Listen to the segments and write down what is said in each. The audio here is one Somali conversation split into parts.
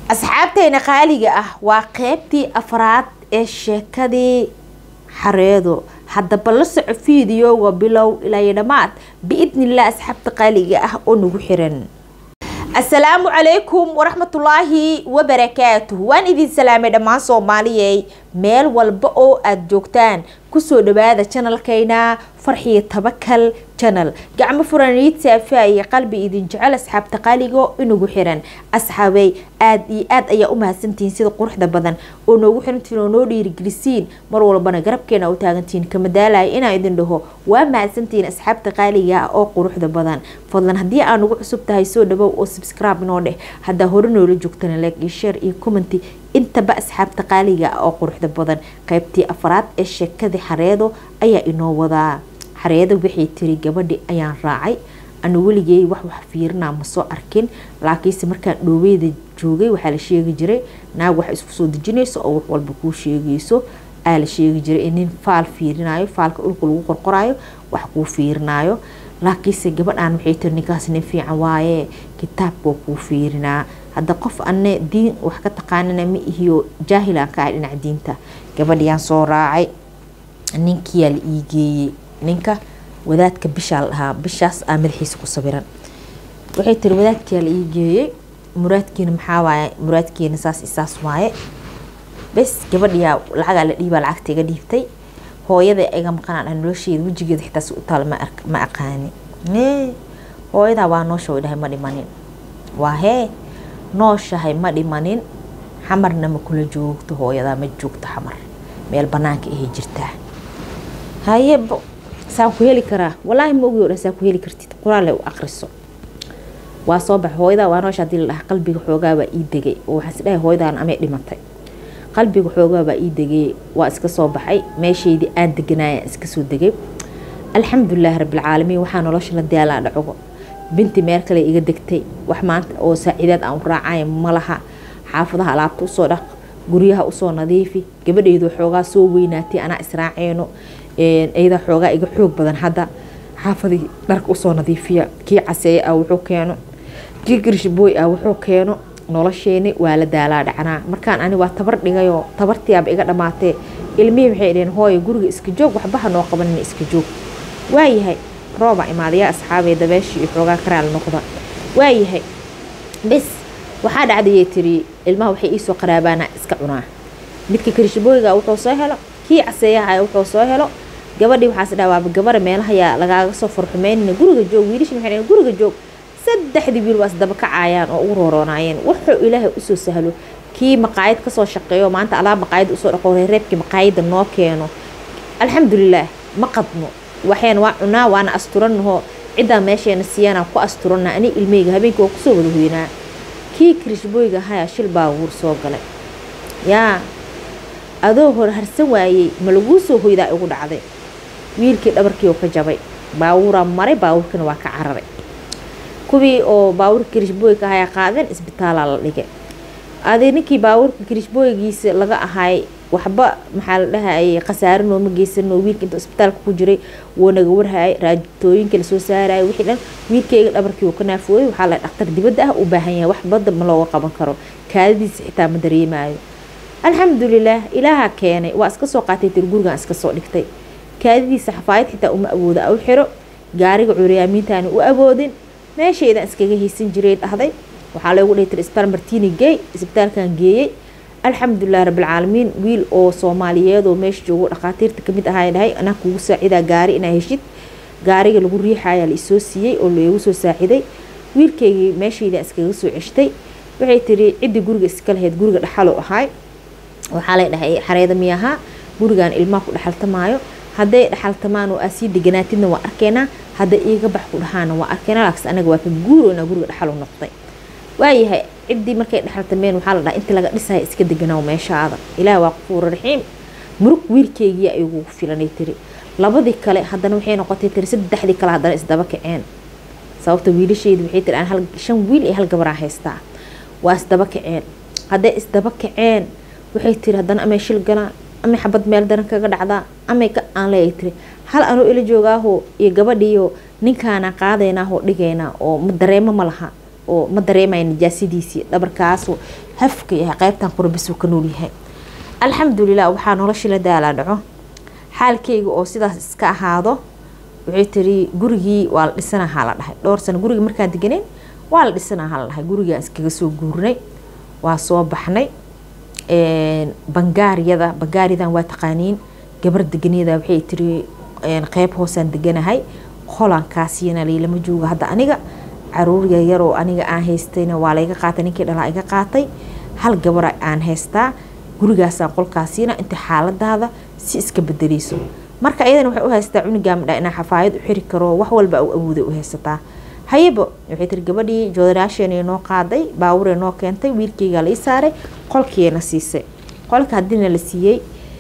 asxaabteena qaaliga ah waa qeybtii afraad ee sheekadii xareedo haddaba la soco fiidiyooga bilow ilaa dhammaad biidnilah asxaabta qaaliga ah oo nagu xiran asalaamu calaykum waraxmatullaahi wabarakaatuh waan idin salaamay dhammaan soomaaliyey meel walba oo aada joogtaan kusoo dhawaada janalkayna farxiyo tabakal janal gacmo furaniid saafa iyo qalbi idin jecel asxaabta qaaligo inagu xiran asxaabey aada iyo aada ayaa u mahadsantihiin sida quruxda badan oo noogu xirantiin oo noo dhiirigelisiin mar walbana garabkeena u taagantihiin kama daalaya inaan idin dhaho waa mahadsantihiin asxaabta qaaliga ah oo quruxda badan fadlan haddii aa nagu cusub tahay soo dhawow oo subscribe noo dheh haddaa hore noola joogtana like iyo share iyo commenty intaba asxaabta qaaliga ah oo quruxda badan qaybtii afraad ee sheekadii xareedo ayaa inoo wadaa xareedo waxay tiri gabadhi ayaan raacay anu weligey wax wax fiirinaa ma soo arkin laakiinse markaan dhooweyda joogay waxaa la sheegi jiray naag wax isku soo dejinayso oo wax walba kuu sheegayso aa la sheegi jiray nin faal fiirinayo faalka dhulka lagu qorqorayo wax kuu fiirinaayo laakiinse gabadhaan waxay tiri ninkaas nin fiican waaye kitaabkoo kuu fiirinaa hadda qof ane diin wax ka taqaanana ma ihiyo jaahilaan ka ahay dhinaca diinta gabadhiyaan soo raacay ninkiyaa la ii geeyey ninka wadaadka bishaa la dhahaa bishaas aa madaxiisa ku sawiran waxay tiri wadaadkiyaa la ii geeyey muraadkiina maxaa waaye muraadkiina saas isaas waaye bes gabadhiyaa lacagaa la dhiibaa lacagta iga dhiibtay hooyada iga maqanaan ah nolosheeda wejigeeda xitaa si u taal ma aqaani hooyadaa waa noosha way dhahay ma dhimanin waa hee nooshahay ma dhimanin xamarna ma kula joogto hooyadaa ma joogto xamar meel banaanka ahay jirtaa haye saan ku heli karaa walaahi ma ogi o dhan saan ku heli kartid quraale u akriso waa soo baxa hooyadaa waa noosha hadii la dhaha qalbiga xoogaa baa ii degay oo waxaan isdhahay hooyadaan amay dhimatay qalbiga xoogaa baa ii degay waa iska soo baxay meeshaydii aan deganayaan iska soo degay alxamdulilaahi rabbilcaalamiin waxaa nolosha la daalaa dhacogo binti meel kale iga degtay wax maanta oo saaciidaad aan u raacay malaha xaafadaha alaabta usoo dhaq guryaha usoo nadiifi gabadheydu xoogaa soo weynaatay anaa israaceyno iyada xoogaa iga xoog badan hadda xaafadii dharka usoo nadiifiya kii caseeye ah wuxuu keeno kii girshbooy ah wuxuu keeno nolosheeni waa la daalaa dhacnaa markaan ani waa tabar dhigayoo tabartiyaaba iga dhamaatee ilmihii waxay dhaheen hooyo guriga iska joog waxbaha noo qabanina iska joog waayahay rooba imaadayaa asxaabee dabeeshii iyo xoogaa karaal noqda waayahay bis waxaa dhacdayay tiri ilmaha waxay iisoo qaraabaana iska cunaa midka kirishbooyga wuxuu soo helo kii caseeyaha wuxuu soo helo gabadhii waxaas dhaha waaba gabara meelahayaa lagaaga soo farxumeynina guriga joog wiilashin waxay dhaheen guriga joog saddexdii wiil waa isdaba kacayaan oo ugu rooroonaayeen wuxuu ilaahay usoo sahlo kii maqaayad kasoo shaqeeyo maanta alaab maqaayad usoo dhaqo reereebkii maqaayadda noo keeno alxamdulilaah ma qadno waxeen waa cunaa waana asturanahoo ciddaa meesheena siiyana ku asturana ani ilmeyga habeenkii waa kusoo wada hoynaa kii kirishbooyga ahayaa shil baa wuur soo galay yaa adoo hor harsan waayey ma laguu soo hoydaa igu dhacday wiilkii dhabarkii oo ka jabay baawuuraa maray baawuurkina waa ka cararay kuwii oo baawurka kirishbooyga ahayaa qaadeen isbitaalaa la dhigay adi ninkii baawurka kirishbooygiisa laga ahay waxba maxaa la dhahayay khasaarinoo ma geysanoo wiilka inta isbitaalka ku jiray wuu naga warhayay raajitooyinka lasoo saarayay wixii dhan wiilkayga dhabarkii uu ka naafooyay waxaa la dhaktar dibadda ah u baahan yahay wax badda ma looga qaban karo kaadadiisa xitaa ma dareemaayo alxamdulilaah ilaaha keenay waa iska soo qaatay tir gurigan iska soo dhigtay kaadadiisa xafaayad xitaa uma awooda u xiro gaariga curyaamiintaani u awoodin meeshaydan iskaga haysan jiray dhahday waxaa loogu dhihi tir isbitaal martini geey isbitaalkan geeyey alxamdulilah rabbilcaalamiin wiil oo soomaaliyeed oo meesha joogo dhakhaatiirta kamid ahaa dhahay anaa kugu saacidaa gaari inaa heshid gaariga lagu riixayaa la isoo siiyey oo loogu soo saaciday wiilkaygii meeshayda iskaga soo ceshtay waxay tiri ciddii guriga iska lahayd guriga dhaxaloo ahaay waxaa lay dhahay xareeda miyahaa gurigan ilmaha ku dhexaltamaayo hadday dhexaltamaan oo aa sii deganaatidna waa arkeenaa hadday iiga bax ku dhahaana waa arkeenaa laakiin anaga waa ka guuroona guriga dhaxal u noqday waayahay ciddii markay dhexaltameen waxaa la dhaha inta laga dhisaya iska deganaaw meeshaada ilaah waa qafuura raxiim murug wiilkeygiia igu filanay tiri labadii kale haddana waxay noqotay tiri saddexdii kale haddana isdaba kaceen sababta wiilasheyda waxay tiri aan shan wiil iyo hal gabaraa haystaa waa isdaba kaceen hadday isdaba kaceen waxay tiri haddana amay shil galaan amay xabad meel daran kaga dhacdaa amay ka aan leeyahay tiri hal anoo ila joogaaho iyo gabadhiiyo ninkaana qaadaynaahoo dhigaynaa oo dareemo ma laha oo ma dareemaya nijaasadiisii dhabarkaas hafka yahay qeybtan qurabis ka nool yahay alxamdulilah waxaa noloshii la daalaa dhaco xaalkeyga oo sidaas iska ahaado waxay tiri gurigii waa la dhisanahaa la dhahay dhowr sano gurigii markaan deganeyn waa la dhisanahaa la dhahay gurigaan iskaga soo guurnay waa soo baxnay bangaariyada bangaariyadan waa taqaaniin gabar deganeeda waxay tiri qeyb hoosaan deganahay holankaasiyana laylama jooga hadda aniga caruur yaryaroo aniga aan haystayna waa layga qaatay ninkii dhalaa iga qaatay hal gabara aan haystaa gurigaasaan qolkaasiina inta xaaladaada si iska bedeleyso marka ayadana waxay u haystaa cunigaa midha inaa xafaayad u xiri karo wax walba u awooday u haysataa hayaba waxay tiri gabadhii joodaraasheenay noo qaaday baawuree noo keentay wiilkeygaa lai saaray qolkiina siisay qolka haddiina la siiyey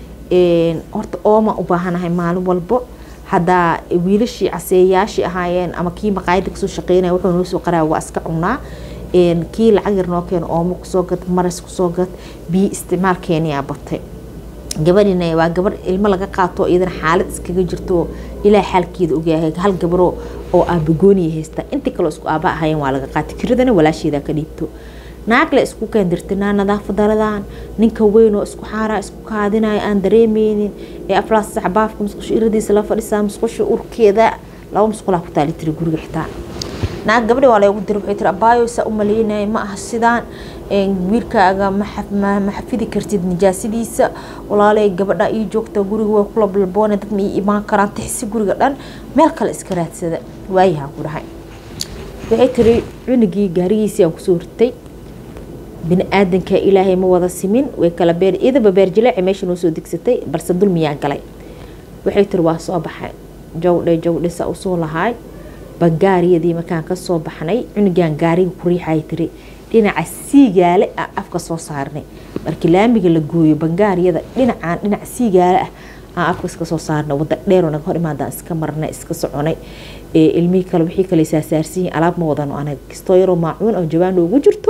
horta ooma u baahanahay maalin walbo haddaa wiilashii caseeyaashii ahaayeen ama kii maqaayada kasoo shaqeynaya wuxuu noo soo qaraa waa iska cunaa kii lacag yar noo keeno oomo kusoo gad maras kusoo gad biyo isticmaalkeeniyaa batay gabadhina waa gabar ilmo laga qaato iyadana xaalad iskaga jirto ilaa xaalkeeda ogyahay hal gabaro oo aabagooniya haysta intii kaloo isku aaba ahaayeen waa laga qaatay kiradana walaasheeda ka dhiibto naagle isku keendirtinaa nadaafadaradan ninka weynoo isku xaaraa isku kaadinayo aan dareemeynin ee aflaas saxbaafka musqusho iradiisa la fadhisaa musqusha urkeeda laba musqulaa ku taali tiri guriga xitaa naag gabadhi waa lagu dira waxay tiri abaayo saa u maleynaya ma aha sidaan wiilkaaga ma xafidi kartid nijaasadiisa walaaley gabadha ii joogta guriga waa kula balboone dad ma ii imaan karaan tixsi guriga dhan meel kale iska raadsada waayahaan ku dhahay waxay tiri cunugii gaarigiisii aan kusoo ritay bini aadanka ilaahay ma wada simin way kala beer idaba beer jileeci meesha noo soo degsatay balse dulmiyaa galay waxay tiri waa soo baxay jawdhe jawdhe saa usoo lahaay bangaariyadii markaan kasoo baxnay cunugan gaariga ku riixay tiri dhinaca siigaale aan afka soo saarnay markii laamiga la gooyo bangaariyada dhinacaan dhinac siigaale ah aan afka iska soo saarnay wada dheeroo naga hor imaadaan iska marnay iska soconay ilmihii kale wixii kale saasaarsiyin alaab ma wadano anaga kastoo yaroo maacuun oo jawaan noogu jirto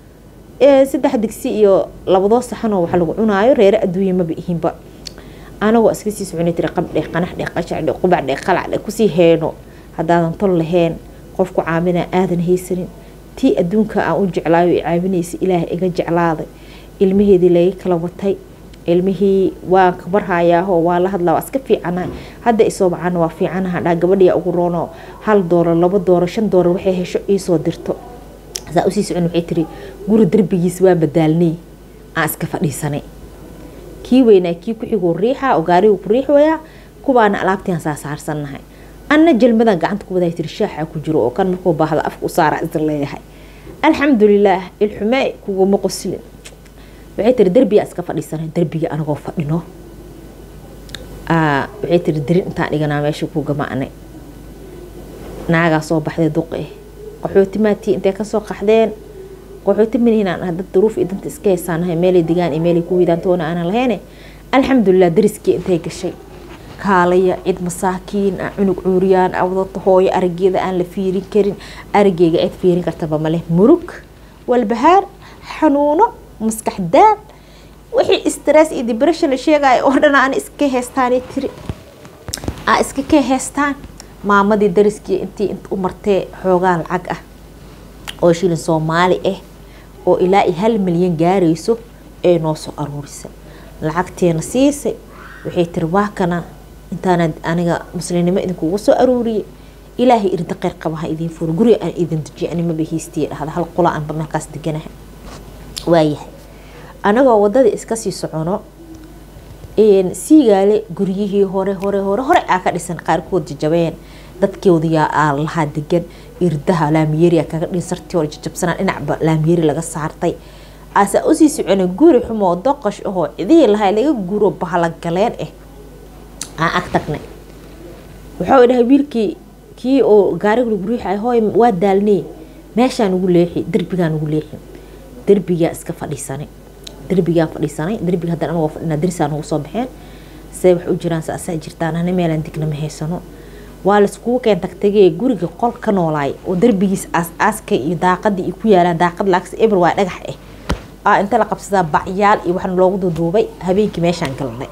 saddex digsi iyo labadoo saxanoo wax lagu cunaayo reere adduunya maba ihinba anagoo iska sii soconay tiri qabdhe qanaxdhe qashacdhe qubacdhe qalacdhe kusii heeno haddaadan tol lahayn qofku caabinaa aadan haysanin tii adduunka aan u jeclaayo i caabinaysa ilaah iga jeclaaday ilmaheedii laga kala watay ilmihii waan kabarhayaahoo waa la hadlaa waa iska fiicanahay hadda isoo bacana waa fiicanaha dhaa gabadhiya ugu roono hal doolar laba doolar shan doolar waxay hesho iisoo dirto saa usii socon waxay tiri guri darbigiis waa badaalnay aan iska fadhiisanay kii weynaa kii ku-xiguu riixa oo gaarigu ku riix wayaa kuwaana alaabtiaan saa saarsannahay anna jalmadan gacanta ku wadaa tiri shaaxa ku jiro oo kan markuu baahda afka u saara isin leeyahay alxamdulilaah ilxume kuguma qoslin waxay tiri derbiyaa iska fadhiisanay derbiga anagoo fadhino waxay tiri darin intaan dhiganaa meesha ku gamaanay naagaa soo baxday duqe qaxooti maatii intay kasoo qaxdeen qaxooti manihinaan ah dad duruuf iyo danta iska haysaanahay meelay degaan iyo meelay ku widaan toona aanan lahayne alxamdulilah dariskii intay gashay kaalaya cid masaakiin ah cunug cuuriyaan ah wadata hooyo arageeda aan la fiirin karin arageyga cid fiirin kartaba maleh murug walbahaar xanuuno maskax daan wixii stress iyo depression la sheegaya oo dhan aan iska heestaan tiri aa iska ka heestaan maamadii dariskii intii int u martee xoogaa lacag ah oo shilin soomaali ah oo ilaa iyo hal milyan gaarayso ee noo soo aruurisa lacagteena siisay waxay tiri waa kana intaana aniga muslimnimo idinkugu soo aruuriyay ilaahay irinta qeyr qaba ha idiin furo guriga aan idin dejiyo animaba hiistiya dhahda hal qola aanba meelkaas deganaha waayahay anagoo wadada iska sii socono siigaale guryihii hore hore hore hore aa ka dhisan qaarkood jajabeen dadkoodiyaa aa lahaa degan irdaha laamiyeriya kaga dhinsartii hore jajabsanaa dhinacba laamiyeri laga saartay aasaa usii soconay guri xumoo doqosh ahoo cidihii lahaa laga guuro bahalagaleen ah aan ag tagnay wuxuu dhahay wiilkii kii oo gaariga lagu riixay hooy waa daalnay meeshaan ugu leexi derbigaan ugu leexi derbigaa iska fadhiisanay derbigaan fadhiisanay derbiga haddana anagoo fadhinaa darisaa nagu soo baxeen see wax u jiraan saasaa jirtaan ana meelaan digna ma haysano waa laiskugu keen tagtagee guriga qol ka noolaay oo derbigiis aas-aaska iyo daaqadii iyo ku yaalaan daaqad laagsi eber waa dhagax ah inta la qabsadaa bacyaal iyo waxaan loogu duuduubay habeenkii meeshaan galnay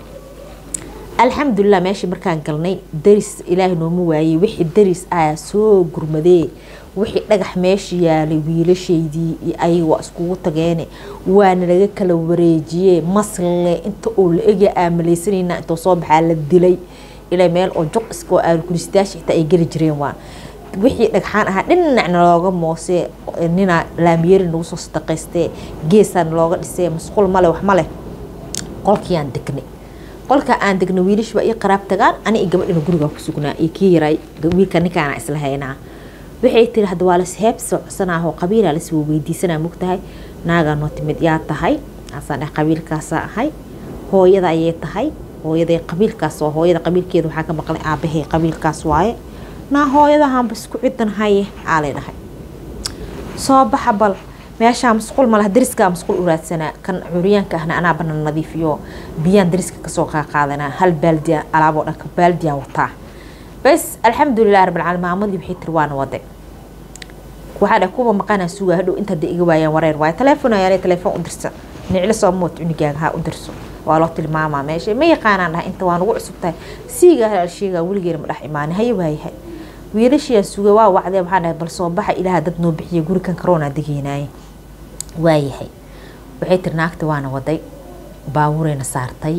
alxamdulilah meeshii markaan galnay daris ilaahay nooma waayey wixii daris ayaa soo gurmadee wixii dhagax meesha yaalay wiilashaydii iyo ayaga waa iskugu tageene waana laga kala wareejiyee masle inta uu la egya aamalaysanayna intuu soo baxaa la dilay ilaa meel oo juq iska oo aalkulistayaasha xitaa ay geli jireen waa wixii dhagxaan ahaa dhinacna looga moosee nina laamiyeri nagu soo sadaqaystee geesaan looga dhisee masquul male wax male qolkii aan degnay qolka aan degnay wiilish baa ii qaraab tagaan ani iyo gabadhina gurigaa ku sugnaa iyo kii yaray wiilka ninkaana isla haynaa waxay tiri hadda waa las heeb socsanaaho qabiilaa las weydiisanaa mogtahay naagaa noo timid yaa tahay asaan dheh qabiilkaasaa ahay hooyada ayay tahay hooyaday qabiilkaas oo hooyada qabiilkeeda waxaa ka maqlay aabahey qabiilkaas waaye naa hooyadahanba isku cidan haye aalay dhahay soo baxa bal meeshaa masquul malaha dariskaa masquul u raadsanaa kan curyaanka ahna anaa bana nadiifiyo biyaan dariska kasoo qaaqaadanaa hal baaldiya alaaboo dhanka baaldiyaan wataa bas alxamdulilah rabbilcaalamiin maamadii waxay tiri waana wade waxaa dheh kuwa maqanaa sugaa hadhow inta hadda iga waayaan wareer waayo teleefon ayaale teleefon u dirsa niclo soo mood cunigaaga ha u dirso waa loo tilmaamaa meesha ma yaqaanaan dhaha inta waa nagu cusub tahay siigaa hal sheegaa weligeena ma dhex imaani haye waayahay wiilashiyaa suga waa wacdee waxaa dhahay bal soo baxa ilaaha dad noo bixiya gurikan karoonaa degeynaaye waayahay waxay tiri naagta waana waday baabuureyna saartay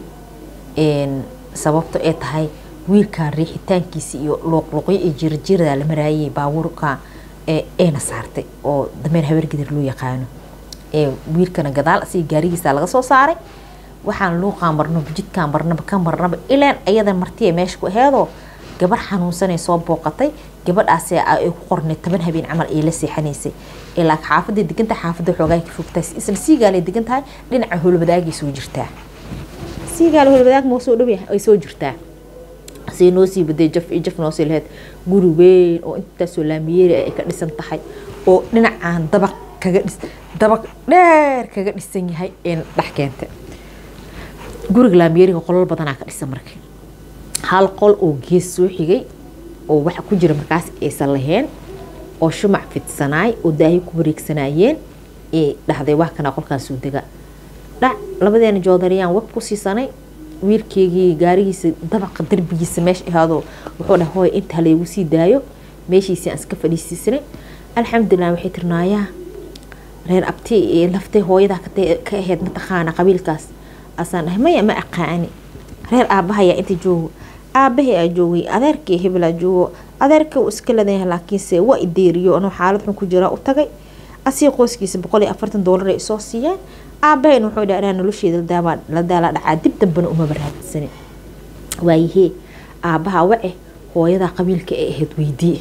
sababto ee tahay wiilkaa riixitaankiisa iyo luuqluuqyo iyo jirjirada la maraayay baabuurka eena saartay oo dameer habargidir loo yaqaano wiilkana gadaal asiga gaarigiisa laga soo saaray waxaan luuqaan marnaba jidkaan marnaba ka marnaba ilaan ayada martiya meesha ku aheedoo gabar xanuunsanay soo booqatay gabadhaas ay ku qornay toban habeen camal ay la seexanaysay ilaa xaafadda deganta xaafadda xoogaa ka fogtaa isla siigaale degan tahay dhinaca howlwadaagay soo jirtaa siigaale howlwadaag moo soo dhowya ay soo jirtaa say noo sii baday jaf iyo jaf noosii lahayd guri weyn oo intaasoo laamiyeeri ay ka dhisan tahay oo dhinacaan dabaq kaga dhis dabaq dheer kaga dhisan yahay een dhex keentay guriga laamiyeeriga qolal badanaa ka dhisan marka hal qol oo gees soo xigay oo waxa ku jira markaas aysan lahayn oo shumac fidsanaay oo daahi ku wareegsanaayeen ee dhahday wax kana qolkaan soo dega dhac labadeena joodariyaan web ku siisanay wiilkeygii gaarigiisa dabaqa darbigiisa meesha ahaadoo wuxuu dhahay hooy inta halaygu sii daayo meeshiisii aan iska fadhiisiisanay alxamdulilah waxay tirnaayaa reer abti ee laftay hooyadaa ka ahayd mataqaana qabiilkaas asaan dhahay maya ma aqaani reer aabbahayaa inta joogo aabbahay aa joogay adeerkii hebelaa joogo adeerka uu iska leedayahay laakiinse waa ideeriyo anuu xaalad xun ku jiraa u tagay asii qoyskiisa boqol iyo afartan doolar ay soo siiyeen aabahayna wuxuu dhaha anaa nolosheeda la daala dhacaa dib dambana umaba raadsanin waayihee aabbaha wace hooyadaa qabiilka ee ahayd weydii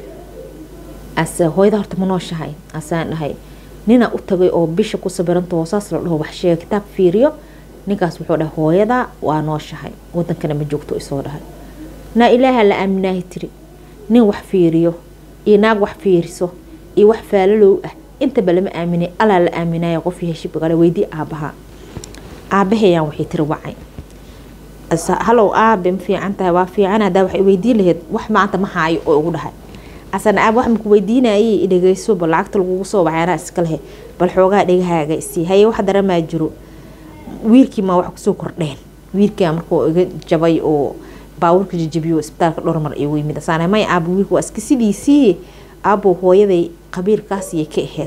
ase hooyada horta ma nooshahay asaan dhahay nina u tagay oo bisha ku sabiranta hoosaas la dhaho wax sheega kitaab fiiriyo ninkaas wuxuu dhahay hooyadaa waa nooshahay wadankana ma joogto isoo dhahay naa ilaaha la aaminaahi tiri nin wax fiiriyo iyo naag wax fiiriso iyo wax faalalow ah intaba lama aaminay alaa la aaminaya qofii heshibgale weydii aabaha aabahayaan waxay tiri wacay halow aabe ma fiican tahay waa fiican hadaa waxay weydiin lahayd wax maanta ma haayo oo ugu dhahay asana aab wax maku weydiinayay dhegeysoba lacagta lagugu soo baxay anaa iska lehe bal xoogaa dhegahaaga isii haye wax daramaa jiro wiilkii maa wax kusoo kordheen wiilkaa markuu iga jabay oo baawurka jajabiyo isbitaalka dhowr mar igu yimid asaana may aabo wiilka waa iska sidiisii aabo hooyaday qabiilkaasiyay ka ahayd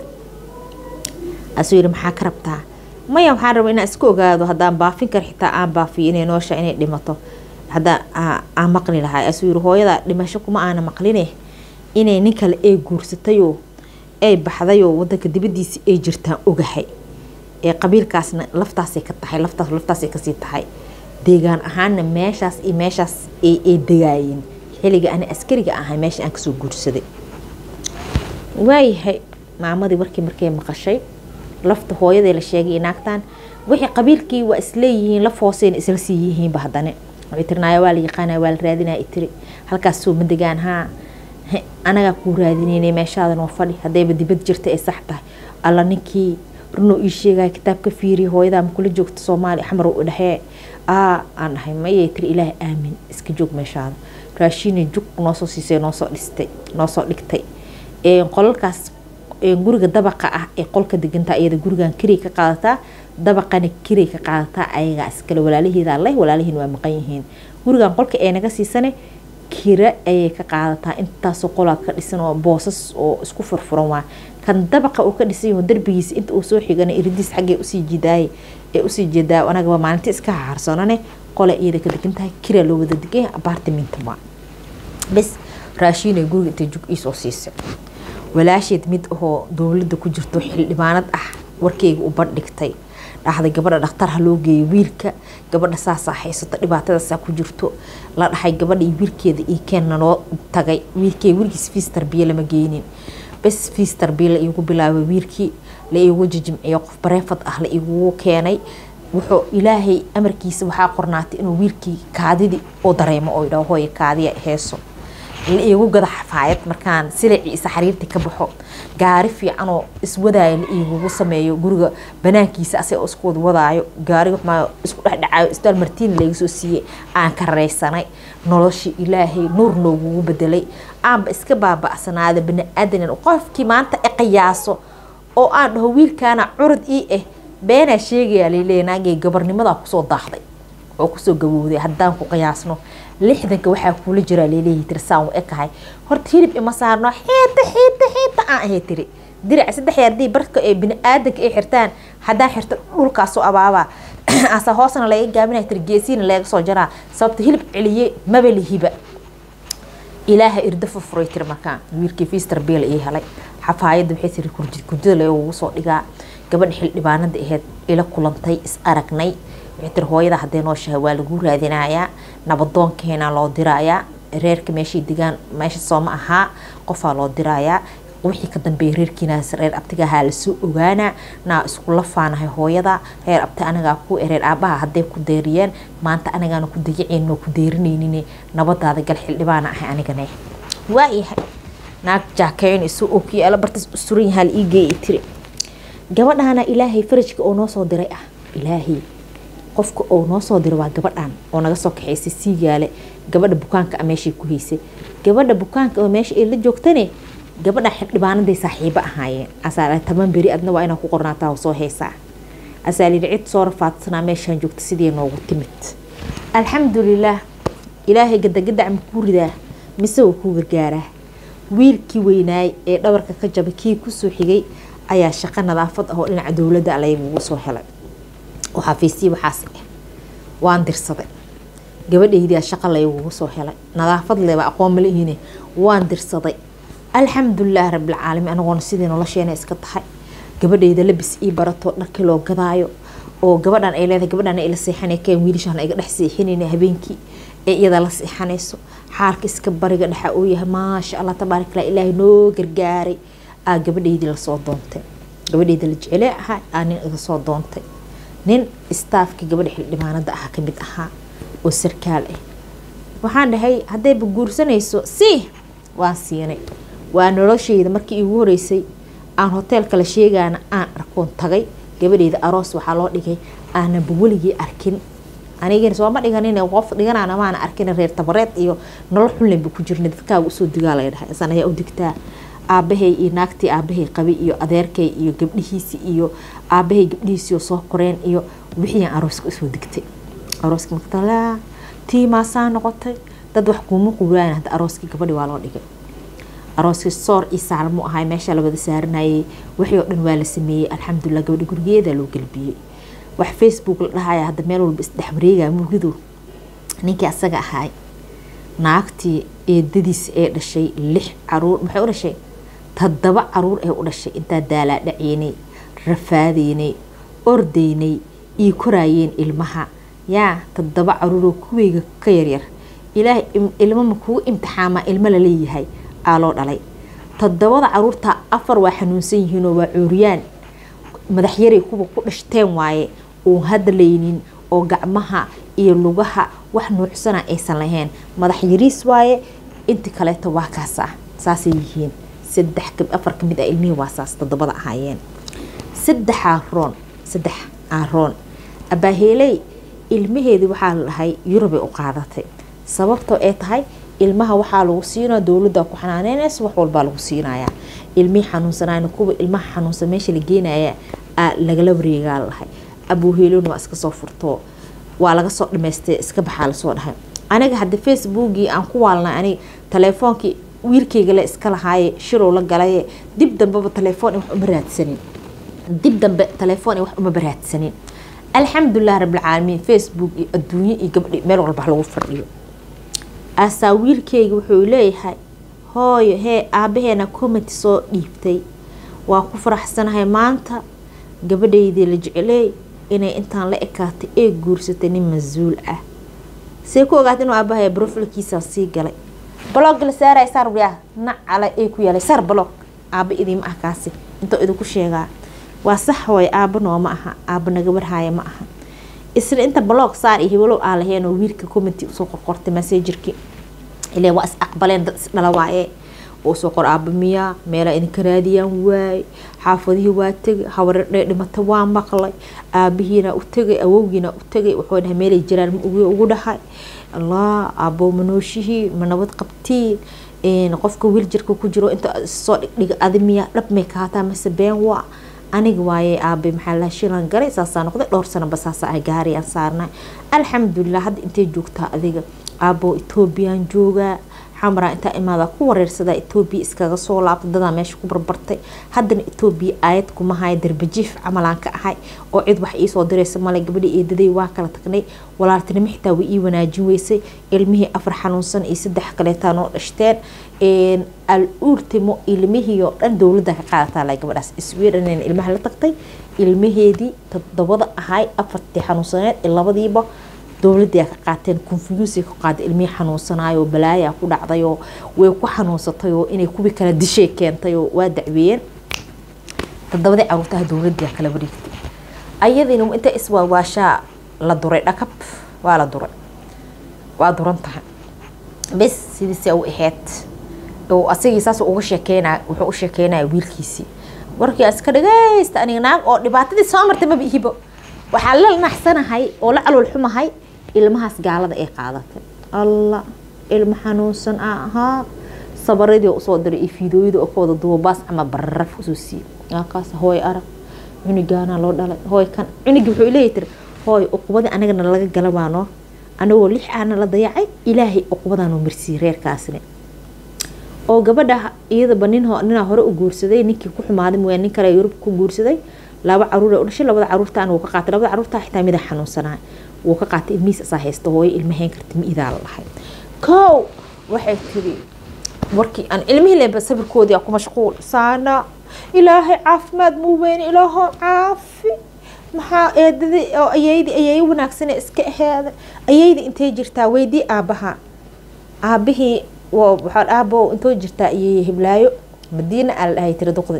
asuu yidhi maxaa ka rabtaa maya waxaan rabaa inaan iska ogaado haddaan baafin kar xitaa aan baafiyo inay noosha inay dhimato haddaa aan maqli lahaa asuu yidhi hooyada dhimasho kuma aana maqline inay nin kale ay guursatayoo ay baxdayoo wadanka dibadiisa ay jirtaan ogahay ee qabiilkaasna laftaasay ka tahay laftaas laftaasay kasii tahay deegaan ahaanna meeshaas iyo meeshaas ay degaayeen xilliga ani askariga ahay meesha aan kasoo guursaday waayahay maamadii warkii markay maqashay lafta hooyaday la sheegay naagtaan wixii qabiilkii waa isleeyihiin laf hooseyna isla sii yihiinba haddane waxay tirnaaya waa la yaqaanaya waa la raadinaya tiri halkaas soo ma degaan haa anagaa kuu raadinaynay meeshaadan oo fadhi haddayba dibad jirta ay sax tahay alla ninkii runoo ii sheegaya kitaabka fiiriya hooyadaa ma kula joogta soomaaliya xamar u dhexee aa aan dhahay mayay tiri ilaah aamin iska joog meeshaada raashiinay jug noosoo siisay noosoo dhistay noosoo dhigtay qolalkaas guriga dabaqa ah ee qolka degantaa iyada gurigan kiray ka qaadataa dabaqana kiray ka qaadataa ayagaa iskale walaalaheeda leh walaalahiin waa maqan yihiin gurigan qolka ee naga siisane kira ayay ka qaadataa intaasoo qolaa ka dhisan oo boosas oo isku furfuran waa kan dabaqa uu ka dhisan yaho darbigiisa inta uu soo xigana iridiis xaggee usii jidaayay ee usii jeedaa anagaba maalinta iska haarsanane qola iyada ka degan tahay kiraa loo wada degan yahay apartamentka waa bes raashiinay guriga intay jug iisoo siisay walaasheed mid ahoo dowladda ku jirto xildhibaanad ah warkeyga u bandhigtay dhahday gabadha dhakhtar ha loo geeyo wiilka gabadha saasaa haysato dhibaatadaasaa ku jirto la dhahay gabadha iyo wiilkeeda io keenna noo tagay wiilkey weligiis fiis tarbiye lama geynin bes fiis tarbiye la iigu bilaabay wiilkii la iigu jijimciyo qof bareefad ah la iigugu keenay wuxuu ilaahay amarkiisa waxaa qornaatay inuu wiilkii kaadidii oo dareemo oo idhaho hooya kaadiya heeso la iigu gada xafaayad markaan silacii isa xariirtii ka baxo gaari fiicanoo iswadaayo la iigugu sameeyo guriga banaankiisa asagoo isku wad wadaayo gaariga xumaa isku dhexdhacaayo isbitaal martiin laga soo siiyey aan ka raysanay noloshii ilaahay nuur noogugu bedelay aanba iska baaba'sanaada bani-aadanan qofkii maanta i qiyaaso oo aan dhaho wiilkaana curud ii ah beenaa sheegayaa laleeya naagay gabarnimadaa kusoo daahday oo kusoo gabowday haddaan ku qiyaasno lixdanka waxaa kuula jiraa laleeyahay tiri saan u ekahay horta hilib ima saarno xiita xiita xiita aan ahay tiri dirac saddex yardii barka ee bini-aadanka ay xirtaan haddaan xirto dhulkaasoo abaabaa asa hoosna laga gaabinaya tiri geesiina laga soo jaraa sababta hilib celiye maba lihiba ilaaha irda furfuray tiri markaan wiilkii fiister beel ii helay xafaayadda waxay tiri kurjid kurjida lagugu soo dhigaa gabadha xildhibaanada aheyd ila kulantay is aragnay waxay tiri hooyada haddee nooshahay waa lagu raadinayaa nabadoonkeena loo dirayaa reerka meeshay degaan meesha sooma ahaa qofaa loo dirayaa wixii ka dambeeya reerkiinaas reer abtigahaa lasoo ogaanaa naa isku lafaanahay hooyada reer abti anagaa ku reer aabaha hadday ku deeriyeen maanta anagaana ku dayaceen ku deerinaynin nabadaada gal xildhibaana ahay anigane waayahay naag jaakeynayso oo kiyaala bartas suran yahaa la ii geeyay tiri gabadhaana ilaahay farajka oo noo soo diray ah ilaahay qofka oo noo soo diray waa gabadhan oo naga soo kaxaysay siigaale gabadha bukaanka a meeshay ku haysay gabadha bukaanka oo meesha ay la joogtane gabadha xildhibaanaday saaxiibo ahaayeen asaa taban beri adna waa inaa ku qornaataa soo haysaa asaa lihi cid soo rafaadsanaa meeshaan joogta sidii noogu timid alxamdulilaah ilaahay gadagadac ma kuu ridaa mise uu kuu gargaaraa wiilkii weynaay ee dhabarka ka jabay kii kusoo xigay ayaa shaqo nadaafad ah oo dhinaca dowladda laygugu soo helay oo xafiistii waxaas ah waan dirsaday gabadhaydia shaqo laygugu soo helay nadaafad leba aqoon malihine waan dirsaday alxamdulilaah rabilcaalamiin anagoona sidii nolosheena iska tahay gabadhayda labis ii barato dharkii loo gadaayo oo gabadhan ay leedahay gabadhan ila seexanay keen wiilashaan iga dhex seexinayna habeenkii ee iyada la seexanayso xaalka iska bariga dhexa uu yahay maasha allah tabaarak allah ilaahay noo gargaaray aa gabadhaydii lasoo doontay gabadhayda la jecele ahaa aa nin iga soo doontay nin istaafkii gabadha xildhibaanada ah kamid ahaa oo sarkaal ah waxaan dhahay haddayba guursanayso si waan siinay waa noloshayda markii iigu horeysay aan hoteelka la sheegaana aan arkoon tagay gabadheyda aroos waxaa loo dhigay aananba weligii arkin anigana sooma dhiganin qof dhiganana maana arkin reer tabareed iyo nolol xunlenba ku jirna dadkaaga usoo digaa lay dhahay isan ayaa u digtaa aabahay iyo naagtii aabahay qabay iyo adeerkay iyo gabdhihiisi iyo aabahay gabdhihiisiio soo koreen iyo wixiiaan arooska usoo digtay arooska markatala tiimaasaa noqotay dad wax kuuma quuraayan hadda arooskii gabadhi waa loo dhigay arooskii soor iyo saalmo ahay meesha la wada saaranayay wixii oo dhan waa la sameeyey alxamdulilah gabadhi gurigeeda loo galbiyey wax facebook la dhahaya hadda meel walba isdhex wareegaya muridu ninkii asaga ahaay naagtii eedadiis ee dhashay lix caruur maxay u dhashay toddoba caruur ee u dhashay intaa daalaa dhaceynay rafaadeynay ordaynay iyo koraayeen ilmaha yaa toddoba caruuroo kuweyga ka yaryar ilaahay ilmo ma kugu imtixaamaa ilmo laleeyahay aa loo dhalay toddobada caruurta afar waa xanuunsan yihiinoo waa cuuriyaan madaxyaray kuwa ku dhashteen waaye uun hadlaynin oo gacmaha iyo lugaha wax nuucsana aysan lahayn madax yariis waaye inti kaleeto waa kaas ah saasay yihiin saddex afar kamid ah ilmihii waa saas toddobada ahaayeen saddex aaroon saddex aaroon abaaheeley ilmaheedii waxaa la dhahay yurubay u qaadatay sababtoo ee tahay ilmaha waxaa lagu siinaa dowladda ku xanaaneynaysa wax walbaa lagu siinayaa ilmihii xanuunsanayna kuwa ilmaha xanuunsan meesha la geenaya lagala wareegaa la dhahay abuuheelona waa iska soo furtoo waa laga soo dhamaystay iska baxaa lasoo dhahay aniga hadda facebookii aan ku waalnay aniga taleefoonkii wiilkayga le iska lahaaye shirow la galaye dib dambeba taleefoon wax uma raadsanin dib dambe taleefoon wax uma baraadsanin alxamdulilah rabbilcaalamiin facebook iyo adduunye iyo gabdhi meel walba lagu fadhiyo asaa wiilkayga wuxuu leeyahay hooyo hee aabaheena commenty soo dhiibtay waa ku faraxsanahay maanta gabadhaydii la jecleey inay intaan la ekaatay ee guursatay nin mas-uul ah see ku ogaata inuu aabahay brofilkiisaa sii galay blog la saaray saar wiyaa nacala ee ku yaalay saar blog aaba idiima ah kaasi intoo idinku sheegaa waa sax hooy aaba nooma aha aaba naga warhaaya ma aha isla inta blog saar iyo hiwalow aan lahayn oo wiilka commenty usoo qorqortay messengerki ilaa waa is aqbaleen dad isdhala waaye oo soo qor aaba miyaa meelaa idinka raadiyaan waay xaafadihii waa tegay hawaradhee dhimata waa maqlay aabihiina u tegay awowgiina u tegay wuxuu dhahay meelay jiraan ma ugu dhahay allah aaboo manooshihii ma nabad qabtiin qofka wiiljirka ku jiro inta soo dhigdhiga adi miyaa dhab may kahaataa mase been waa aniga waaye aabe maxaa la shilan galay saasaa noqday dhowr sanaba saasa ah gaariyaan saarnay alxamdulilah hadda intay joogtaa adiga aaboo etoobiyaan joogaa xamraa intaa imaada ku wareersadaa etoobiya iskaga soo laabta dadaa meesha ku barbartay haddana etoobiya aayad kuma haya darbajiif camalaan ka ahay oo cid wax iisoo diraysa male gabadhi eedaday waa kala tagnay walaaltinimo xitaa way ii wanaajin weysay ilmihii afar xanuunsan iyo saddex kaleetaa noo dhashteen al ultimo ilmihii oo dhan dowladda ka qaadataa la gabadhaas sweden ilmaha la tagtay ilmaheedii todobada ahay afartii xanuunsaneed ee labadiiba dowladii ka qaateen confuse ka qaada ilmihii xanuunsanayo balaaya ku dhacdayoo way ku xanuunsatayoo inay kuwii kala dishay keentayoo waa dacweeyeen todobadii caruurtaha dowladii kala wareegtay ayadiina inta iswaawaashaa la duray dhakab waa la duray waa duran tahay bes sidiisa u ahayd oo asagii saas uga sheekeynaya wuxuu u sheekeynaya wiilkiisii warkii aan iska dhagaysta aniga naag oo dhibaatadii soo martay maba ihibo waxaa la naxsanahay oo la calool xumahay ilmahaas gaalada ay qaadatay allah ilmo xanuunsan a ahaa sabaradii usoo diray iyo fiidooyada oo ka wada duubaas ama bararaf usoo siiyey kaas hooy arag cunigaana loo dhalay hooy kan cunigii wuxuu leeyahy tiri hooy uqubadii anagana laga galabaano anagoo lix aana la dayacay ilaahay uqubadaanoo marsiiyey reerkaasne oo gabadha iyadaba nin ninaa hore u guursaday ninkii ku xumaaday mooyaa nin kale yurub ku guursaday laba caruur u dhashay labada caruurtaan wuu ka qaatay labada caruurtaa xitaa mida xanuunsanaa wuu ka qaatay ilmihiis asaa haysta hooyo ilmahayn karta ma idaa la lahay kow waxay tiri warkii aan ilmihii leba sabirkoodii ku mashquul saana ilaahay caafimaad muu weyne ilaaho caafi maxaa eedadii oo ayaydi ayay wanaagsan iska aheeda ayaydi intay jirtaa weydii aabaha aabihii waxaa aabo intoo jirtaa ayay hiblaayo madiina aa la dhahay tiri duqdi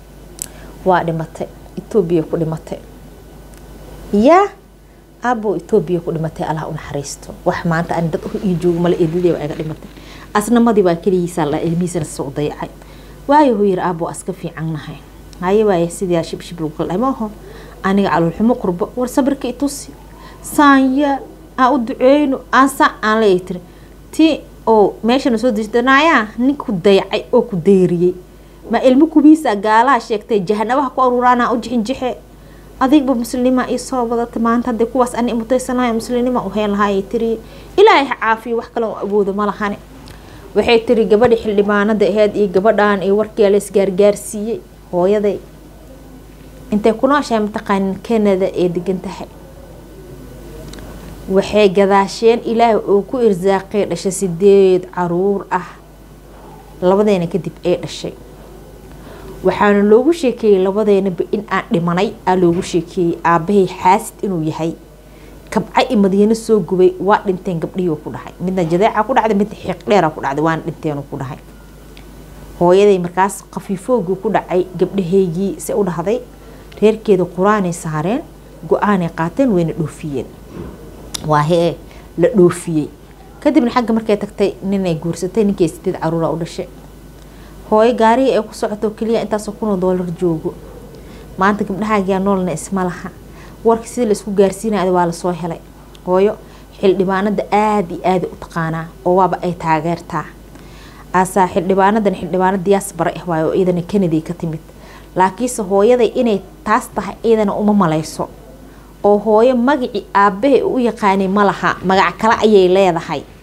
waa dhimatay etoobiya ku dhimatay yaa aabo etoobiya ku dhimatay allah u naxariisto wax maanta ani dad ii joogo male eedadii waa iga dhimatay asnamadii waa keligiisa la ilmihiisana soo dayacay waayo huu yiri aabo aska fiican nahay haye waaye sidii shibshib lagu kala dhahay maaho aniga caloolxumo qurbo war sabirka itusi saanya aan u duceyno aan saa aan leeyahay tiri ti oo meeshana soo dejdanaayaa ninku dayacay oo ku dayriyey ma ilmo kubiisa gaalaha sheegtay jahanabaha ku aruuraana u jixinjixe adigba muslima ii soo wadata maanta hadday kuwaas ani mutaysanayo muslinima u heen lahaayay tiri ilaahay ha caafiyo wax kale oo awoodo ma lahane waxay tiri gabadhi xildhibaanada aheyd iyo gabadhan iyo warkii la isgaargaarsiiyey hooyaday intay ku nooshahay mataqaanin canada ee degan tahay waxay gadaasheen ilaahay oo ku irsaaqay dhashay sideed caruur ah labadeena kadib ee dhashay waxaana loogu sheekeeyey labadeenaba in aan dhimanay aa loogu sheekeeyey aabahay xaasid inuu yahay kabca i madiino soo gubay waa dhinteen gabdhihii ku dhahay midna jadeeca ku dhacday midna xiiq dheera ku dhacday waana dhinteen ku dhahay hooyaday markaas khafiifoogii ku dhacay gabdhahaygii se u dhahday reerkeeda qur-aanay saareen go-aanay qaateen wayna dhoofiyeen waa hee la dhoofiyey kadibna xagga markay tagtay ninay guursatay ninkay sideed caruura u dhashay hooyo gaariga ay ku socoto keliya intaasoo kunoo doolar joogo maanta gabdhahaagiyaa noolna isma laha warka sidii laisku gaarsiinaya waa lasoo helay hooyo xildhibaanada aada iyo aada u taqaanaa oo waaba ay taageertaa aasaa xildhibaanadan xildhibaano diyaas bare ah waayo oo iyadana kennedy ka timid laakiinse hooyaday inay taas tahay iyadana uma malayso oo hooyo magacii aabahay u yaqaanay ma laha magac kale ayay leedahay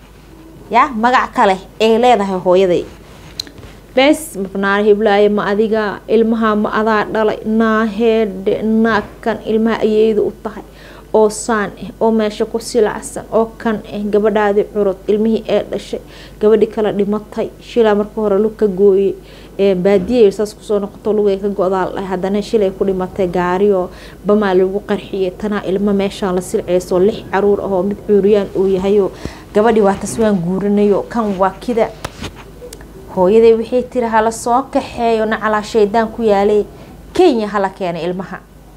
ya magac kale ay leedahay hooyaday bes mabnaar hiblaaye ma adiga ilmaha ma adaa dhalay naa heedhe naa kan ilmaha ayeyda u tahay oo saan ah oo meesha ku silacsan oo kan ah gabadhaadii curud ilmihii ee dhashay gabadhii kale dhimatay shilaa marka hore lug ka gooyey baadiya saas kusoo noqoto lugay ka go-daal dhahay haddana shilay ku dhimatay gaarioo bamaa lagu qarxiyay tanaa ilmo meeshaan la silceyso lix caruur ahoo mid cuuriyaan uu yahayo gabadhii waa taswaan guurinayo kan waa kida hooyaday waxay tiri hala soo kaxeeyo nacalaa shaydaan ku yaalay kenya hala keenay ilmaha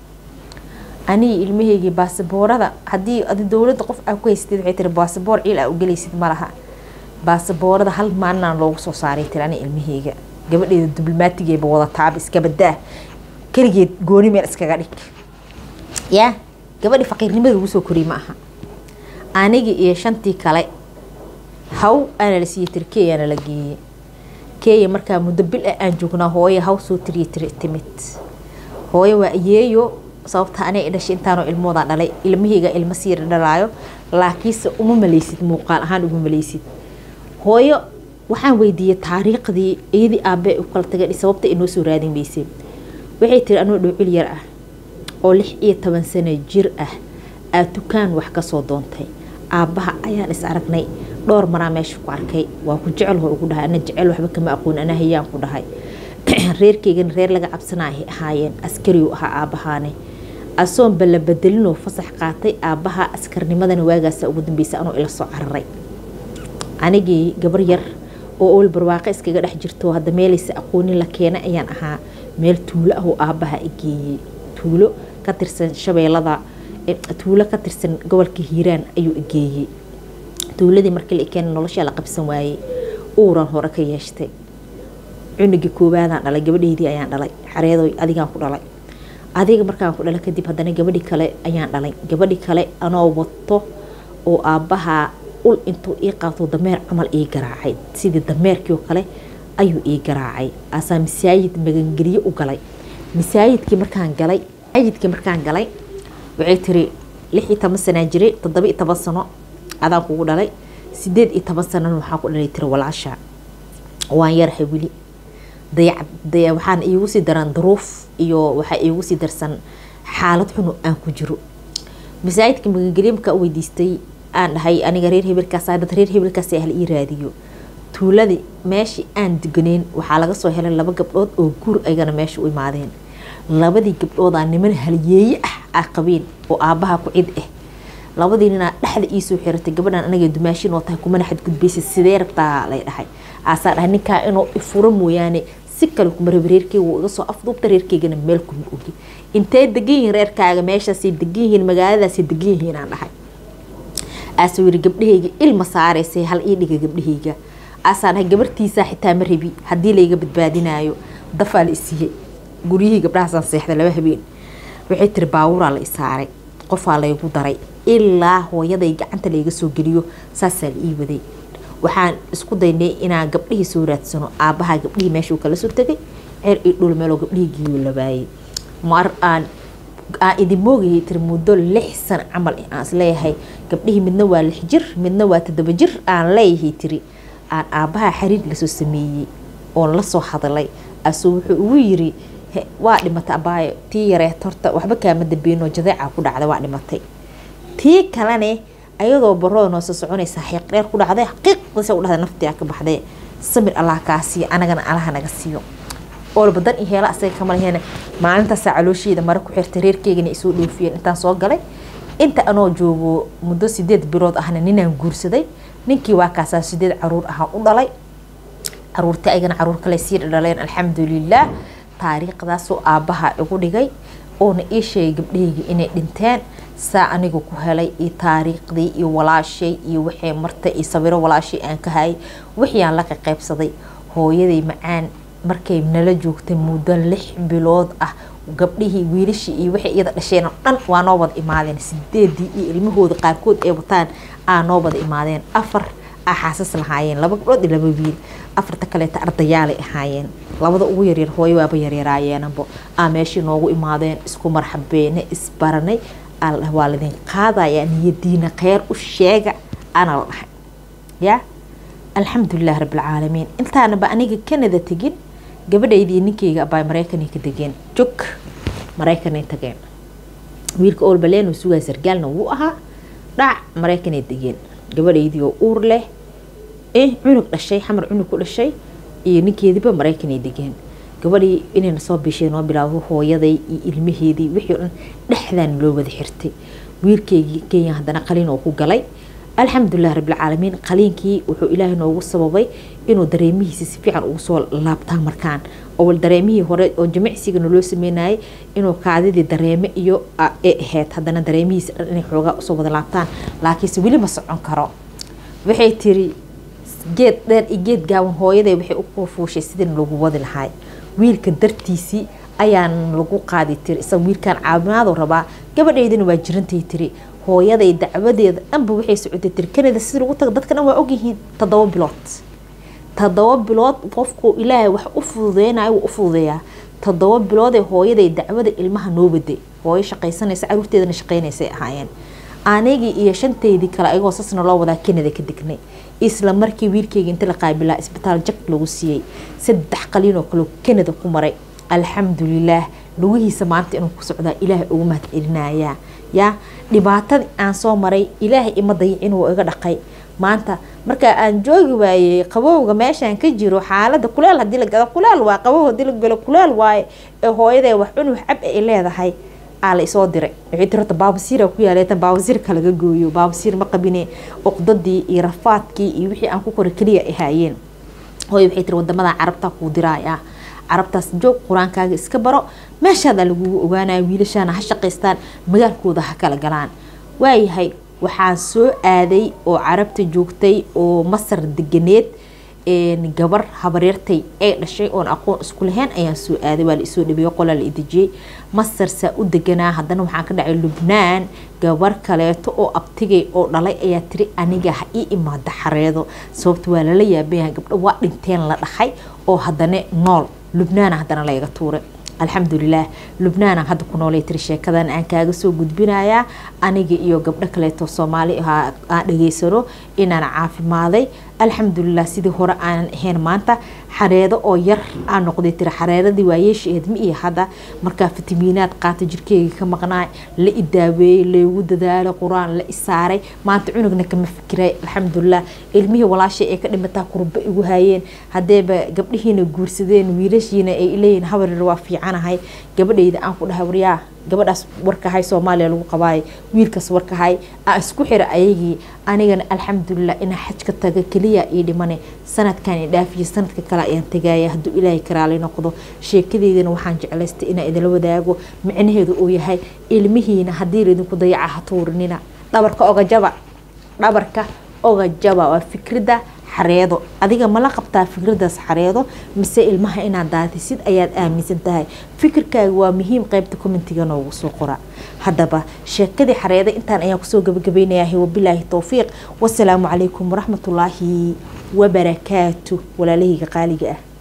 anigi ilmaheygii baasaboorada haddii adi dowladda qof aa ku haystid waxay tiri baasaboor ciil aa u gelaysid malaha baasaboorada hal maalinaan loogu soo saaray tiri ani ilmaheyga gabadheeda diblomaatigeeba wadataaba iskabadaa keligeed gooni meel iskaga dhig yaa gabadhii faqiirnimada lagu soo koriyey ma aha anigi iyo shantii kale haw aana la siiyey tiri keyaana la geeyey keya markaa muddo bil ah aan joognaa hooye haw soo tiriya tiri timid hooye waa ayeeyo sababta anay dhashay intaanoo ilmoodaa dhalay ilmaheyga ilmo siira dhalaayo laakiinse uma maleysid muuqaal ahaan uma maleysid hooyo waxaan weydiiyey taariikhdii iyadii aabe u kala taga sababta inoo soo raadin weysay waxay tiri anoo dhowcil yar ah oo lix iyo toban sano jir ah aa dukaan wax kasoo doontay aabbaha ayaan is aragnay dhowr maraa meesha ku arkay waa ku jecel hoo ugu dhahay ana jecel waxba kama aqoon ana hayaan ku dhahay reerkeygana reer laga cabsanaya ahaayeen askariu ahaa aabbahaane asoon balla bedelinoo fasax qaatay aabbaha askarnimadana waagaasa ugu dambeysa anoo ila soo cararay anigii gabar yar oo ool barwaaqo iskaga dhex jirto hadda meelaysa aqoonin la keena ayaan ahaa meel tuulo ah oo aabbaha igeeyey tuulo ka tirsan shabeelada tuulo ka tirsan gobolka hiiraan ayuu igeeyey tuuladii markii la keena noloshaa la qabsan waayey uuran hore ka yeeshtay cunugii koowaadaan dhalay gabadheydii ayaan dhalay xareedoy adigaan ku dhalay adiga markaan ku dhala kadib haddana gabadhii kale ayaan dhalay gabadhii kale anoo wato oo aabbahaa ul intuu ii qaato dameer camal ii garaacay sidii dameerkii oo kale ayuu ii garaacay asaa masaajid magangelyo u galay masaajidkii markaan galay masaajidkii markaan galay waxay tiri lix iyo toban sanaa jiray toddoba iyo toban sano adaan kugu dhalay sideed iyo toban sanana waxaan ku dhalay tiri walaasha waan yarahay weli dayac waxaan iigu sii daran duruuf iyo waxaa iigu sii darsan xaalad xunu aan ku jiro masaajidka magangelyo markaa u weydiistay aan dhahay aniga reer hebelkaas dad reer hebelkaas hal ii raadiyo tuuladii meeshii aan deganeyn waxaa laga soo helay laba gabdhood oo guur aygana meesha u imaadeen labadii gabdhoodaa niman halyeeye ah aa qabeen oo aabbaha ku cid ah labadii ninaa dhexda iisoo xiratay gabadhan anaga dumaashin oo tahay kumana xadgudbaysa sidee rabtaa lay dhahay aasaa dhahay ninkaa inuu ifuro mooyaane si kale kuma raba reerkeyga wuu iga soo afduubta reerkeygana meel kuma ogi intee degan yihiin reerkaaga meeshaasay degan yihiin magaaladaasay degan yihiin aan dhahay aasuu yiri gabdhahayga ilma saaraysay hal ii dhiga gabdhahayga aasaan dhahay gabartiisaa xitaa ma rabi haddii layga badbaadinaayo dafaa la isiiyey guryihii gabdhahaasaan seexda laba habeen waxay tiri baabuuraa la isaaray qofaa laygu daray ilaa hooyaday gacanta layga soo geliyo saasaa la ii waday waxaan isku daynay inaan gabdhihii soo raadsano aabbaha gabdhihii meeshuu kala soo tegay ceer io dhul meeloo gabdhihii geeyo la waayey mar aan aan idin moogayay tiri muddo lix sano camal aan isleeyahay gabdhihii midna waa lix jir midna waa toddoba jir aan leeyahay tiri aan aabbaha xariir lasoo sameeyey oon la soo hadalay asuu wuxuu ugu yiri waa dhimatay abaayo tii yareet horta waxba kaama dambeynoo jadeeca ku dhacday waa dhimatay tii kalene ayadoo baroo noo soo soconaysa xiiq dheer ku dhacday qiiqdasa u dhahday naftiaa ka baxday samir allah kaa siiyo anagana allaha naga siiyo oolba dan iyo heela asaga kama laheena maalintaasaa caloosheeda mare ku xirtay reerkeygana isoo dhoofiyeen intaan soo galay inta anoo joogo muddo sideed bilood ahna ninaan guursaday ninkii waa kaasaa sideed caruur ahaa u dhalay caruurtii aygana caruur kale sii dhaleen alxamdulilah taariikhdaasoo aabbaha igu dhigay oona ii sheegay gabdhahayga inay dhinteen saa aniga ku helay iyo taariikhdii iyo walaashay iyo waxay martay iyo sawiro walaashay aan ka hayay wixii aan la qaqaybsaday hooyaday macaan markay nala joogtay muddo lix bilood ah gabdhihii wiilashii iyo waxay iyada dhasheen oo dhan waa noo wada imaadeen sideedii iyo ilmahooda qaarkood ay wataan aa noo wada imaadeen afar aa xaasas lahaayeen laba gabdhood iyo laba wiil afarta kaleeta ardayaalay ahaayeen labada ugu yaryar hooyo waaba yaryaraayeenabo aa meeshii noogu imaadeen isku marxabeene isbaranay waa ladin qaadayaa niyadiina kheyr u sheega ana la dhahay ya alxamdulilah rabbilcaalamiin intaanaba aniga canada tegin gabadhaydii ninkeyga abaa mareykanay ka degeen jog mareykanay tageen wiilka olbaleen sugaa sargaalna wuu ahaa dhac mareykanay degeen gabadhaydii oo uur leh cunug dhashay xamar cunug ku dhashay iyo ninkeediiba mareykanay degeen gabadhii inayna soo bishee noo bilaabo hooyaday iyo ilmaheedii wixii o dhan dhexdaan loo wada xirtay wiilkeygii kenya haddana qaliin oo ku galay alxamdulilah rabbilcaalamiin qaliinkii wuxuu ilaahay noogu sababay inuu dareemihiisa si fiican ugu soo laabtaan markaan oo dareemihii hore oo jimicsigana loo sameynayay inuu kaadidii dareeme iyo ee ahayd haddana dareemihiisa dhan inay xoogaa usoo wada laabtaan laakiinse weli ma socon karo waxay tiri geed dheer iyo geed gaaban hooyaday waxay u fuushay sidin lagu wadi lahay wiilka dartiisii ayaan lagu qaadi tiri isaga wiilkan caawimaadu rabaa gabadhaydina waa jirantay tiri hooyaday dacwadeeda dhanba waxay socotay tiri kanada sida lagu taga dadka dhan waa ogyihiin toddoba bilood toddoba bilood qofku ilaahay wax u fududeynayo wuu u fududeeyaa toddoba bilood ee hooyaday dacwada ilmaha noo waday hooyo shaqaysanaysa caruurteedana shaqaynaysay ahaayeen anigii iyo shanteydii kale ayagoo sasna loo wadaa kanada ka degnay isla markii wiilkeyga inta la qaabilaa isbitaal jag lagu siiyey saddex qaliin oo kale kanada ku maray alxamdulilaah lugihiisa maanta inuu ku socdaa ilaahay ugu mahad celinayaa yaa dhibaatadii aan soo maray ilaahay ima dayicin wuu iga dhaqay maanta marka aan joogi waayey qabowga meeshaan ka jiro xaalada kuleel hadii la gado kuleel waa qabow hadii la galo kuleel waaye ee hooyaday wax cunug xab ay leedahay aa la isoo diray waxay tiri horta baabasiira ku yaalay tan baabasiirka laga gooyo baabasiir ma qabine uqdadii iyo rafaadkii iyo wixii aan ku kora keliya ay haayeen hooyo waxay tiri wadamada carabta kuu diraaya carabtaas joog qur-aankaaga iska baro meeshaadaa lagugu ogaanaya wiilashaana ha shaqaystaan magaalkooda ha kala galaan waayahay waxaan soo aaday oo carabta joogtay oo masar deganeed gabar habareertay ay dhashay oon aqoon isku lahayn ayaan soo aaday waa la isoo dhabeeyo qolaa la idejiyey masar saa u deganaa haddana waxaan ka dhacay lubnaan gabar kaleeto oo abtigay oo dhalay ayaa tiri aniga ha ii imaada xareedo sababta waa lala yaabayaha gabdho waa dhinteen la dhaxay oo haddana nool lubnaana haddana layga tuuray alxamdulilaah lubnaana hadda ku noolay tiri sheekadan aan kaaga soo gudbinayaa aniga iyo gabdho kaleeto soomaali aan dhageysano inaan caafimaaday alxamdulilah sidii hore aanan ahayn maanta xareedo oo yar aan noqday tiri xareeradii waayeeshaeed ma iyo hadda markaa fitamiinaad qaata jirkeyga ka maqnaay la idaaweeyey laygu dadaalay qur-aan la isaaray maanta cunugna kama fikiray alxamdulilah ilmihii walaashay ee ka dhimataa kurba igu haayeen hadeeba gabdhihiina guursadeen wiilashiina ay leeyihin habarir waa fiicanahay gabadhayda aan ku dhahay waryaa gabadhaas warkahay soomaaliya lagu qabaay wiilkaas warkahay aan isku xira ayagii anigana alxamdulilah inaa xajka taga keliya ii dhimane sanadkan i dhaafiyo sanadka kale ayaan tagaya hadduu ilaahay karaali noqdo sheekadeydana waxaan jeclaystay inaa idinla wadaago micnaheedu uu yahay ilmihiina haddii laydinku dayaca ha tuurinina dhabarka ogajaba dhabarka ogajaba waa fikradda xareedo adiga mala qabtaa fikradaas xareedo mise ilmaha inaad daatisid ayaad aaminsan tahay fikirkaaga waa muhiim qeybta commentiga noogu soo qora haddaba sheekadii xareedo intaan ayaan kusoo gabagabaynayahay wabilaahi towfiiq wasalaamu calaykum waraxmatullaahi wabarakaatu walaalahayga qaaliga ah